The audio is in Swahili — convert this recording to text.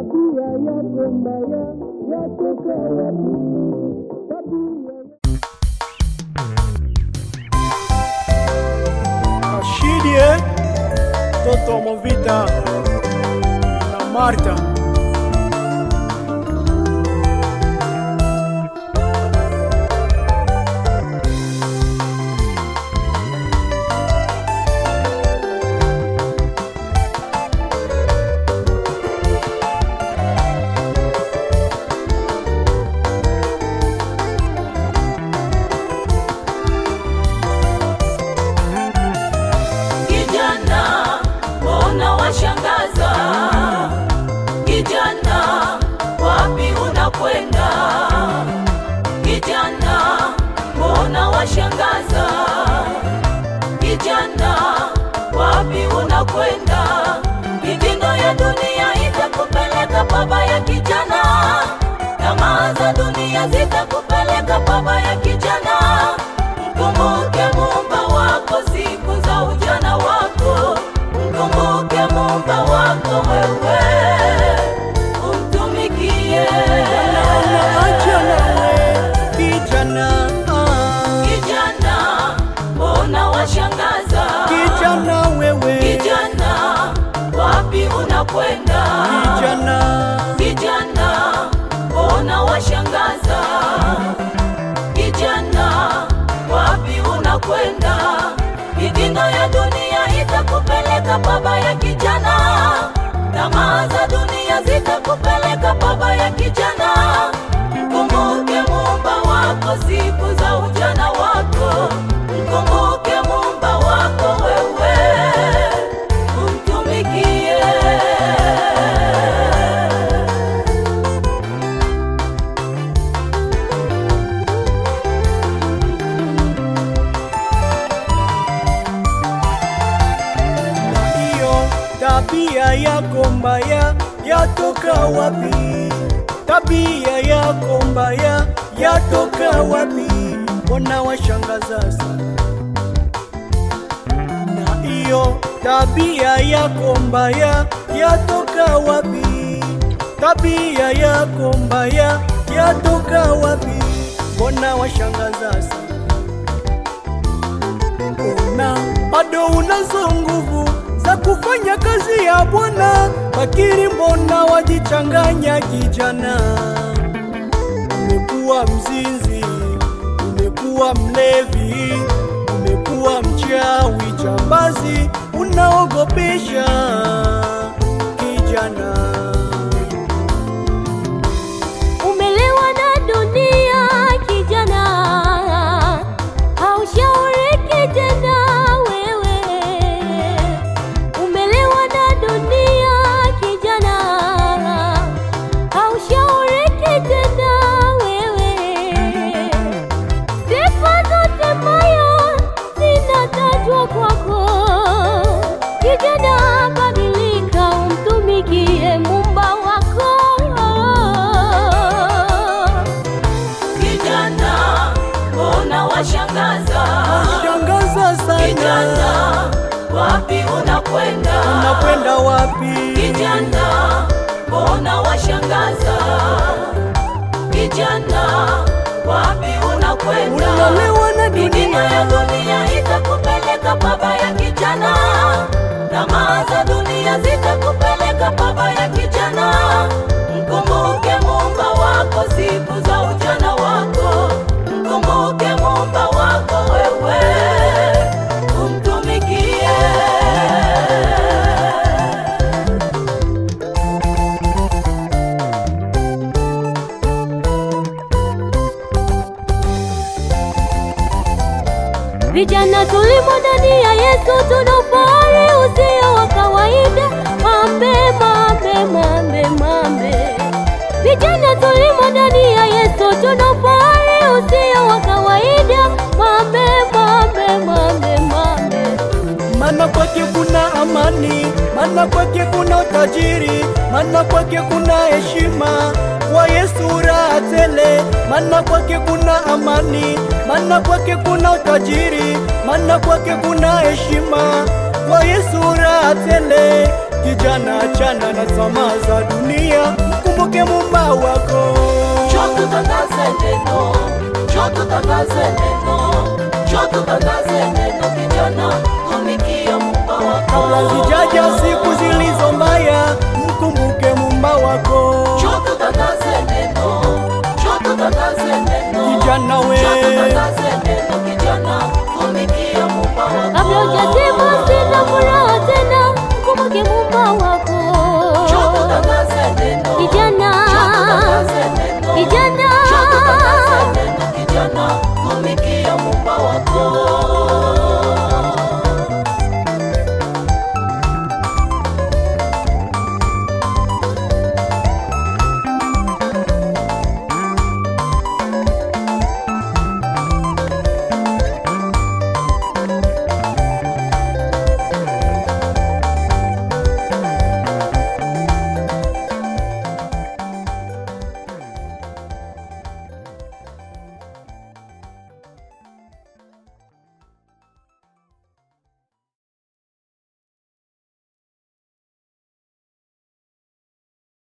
tabia yako mbaya yatoka wapi? Tabia Rashidi eh? Toto Movita na Marta Kijana, mbona washangaza? Kijana, wapi unakwenda? Kijana, mbona washangaza? Kijana, wapi unakwenda? Mitindo ya dunia itakupeleka pabaya kijana, tamaa za dunia zitakupeleka pabaya kijana. Mkumbuke muumba wako siku za ujana wako, mkumbuke muumba wako wewe, umtumikie Acha nawe kijana ah. kijana. Mbona washangaza Kijana wewe kijana, wapi unakwenda kijana kijana? Mbona washangaza kijana, wapi unakwenda? Mitindo ya dunia itakupeleka pabaya kijana, tamaa za dunia zitakupeleka pabaya kijana. Mkumbuke muumba wako siku za ujana wako, mkumbuke muumba wako wewe, umtumikie. hiyo tabia yako mbaya yatoka wapi? Tabia yako mbaya yatoka wapi? Mbona washangaza sana? Na hiyo tabia yako mbaya yatoka wapi? Tabia yako mbaya yatoka wapi? Mbona washangaza sana? Ona bado unazo nguvu za kufanya kazi ya Bwana, lakini mbona wajichanganya kijana? Umekuwa mzinzi, umekuwa mlevi, umekuwa mchawi, jambazi, unaogopesha kijana. Umelewa na dunia kijana, haushauriki tena wewe. Umelewa na dunia kijana, haushauriki tena wewe. Sifa zote mbaya zinatajwa kwako kijana, badilika umtumikie Muumba wako. Kijana, mbona washangaza? Shangaza sana, Kijana, wapi unakwenda? unakwenda wapi? Kijana, mbona washangaza? Kijana, wapi unakwenda? Unalewa na Mitima ya dunia, dunia itakupeleka pabaya kijana, tamaa za dunia zitakupeleka pabaya kijana. Mkumbuke muumba wako siku za ujana wako, mkumbuke muumba wako wewe, umtumikie. Vijana tulimo ndani ya Yesu, tuna ufahari usio wa kawaida. Mambe, mambe, mambe, mambe. Vijana tulimo ndani ya Yesu, tuna ufahari usio wa kawaida. Mambe, mambe, mambe, mambe. maana kwake kuna amani, maana kwake kuna utajiri, maana kwake kuna heshima. Kwa Yesu raha tele, maana kwake kuna amani, maana kwake kuna utajiri, maana kwake kuna heshima. Kwa Yesu raha tele, kijana achana na tamaa za dunia mkumbuke mumba wako Njoo tutangaze neno, njoo tutangaze neno, njoo tutangaze neno kijana, tumikia Muumba wako. kabla zijaja siku zilizo mbaya mkumbuke mumba